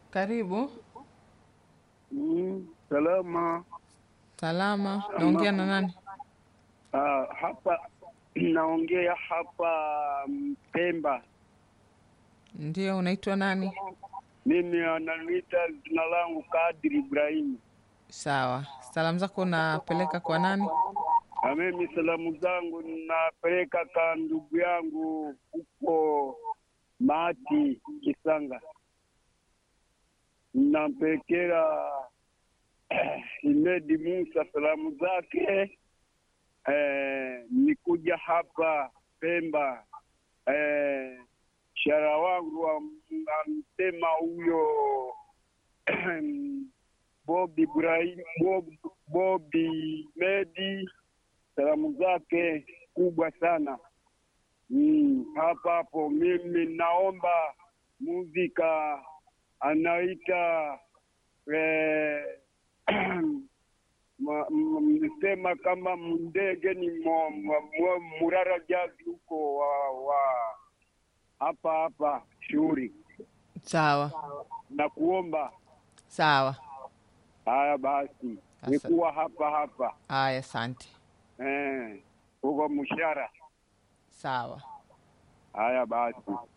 Karibu. Mm, salama. Salama. Naongea na nani? Ah, hapa naongea hapa mm, Pemba. Ndio, unaitwa nani? Mimi ananiita jina langu Kadri Ibrahimu. Sawa. Salamu zako unapeleka kwa nani? Na mimi salamu zangu napeleka kwa ndugu yangu huko Mati Kisanga, nampelekea Imedi Musa salamu zake. Eh, nikuja hapa Pemba eh, shara wangu amsema huyo Bobi Ibrahim Bob, Bobi Medi salamu zake kubwa sana mm, hapa hapo. Mimi naomba muzika anaita eh, ma- m- msema kama ndege ni mo- mo- mo- Murara Jazi huko wa, wa hapa hapa shughuli Sawa. na kuomba Sawa. haya basi Asa- nikuwa hapa hapa Aya, asante. eh, huko Mshara. Sawa. Haya basi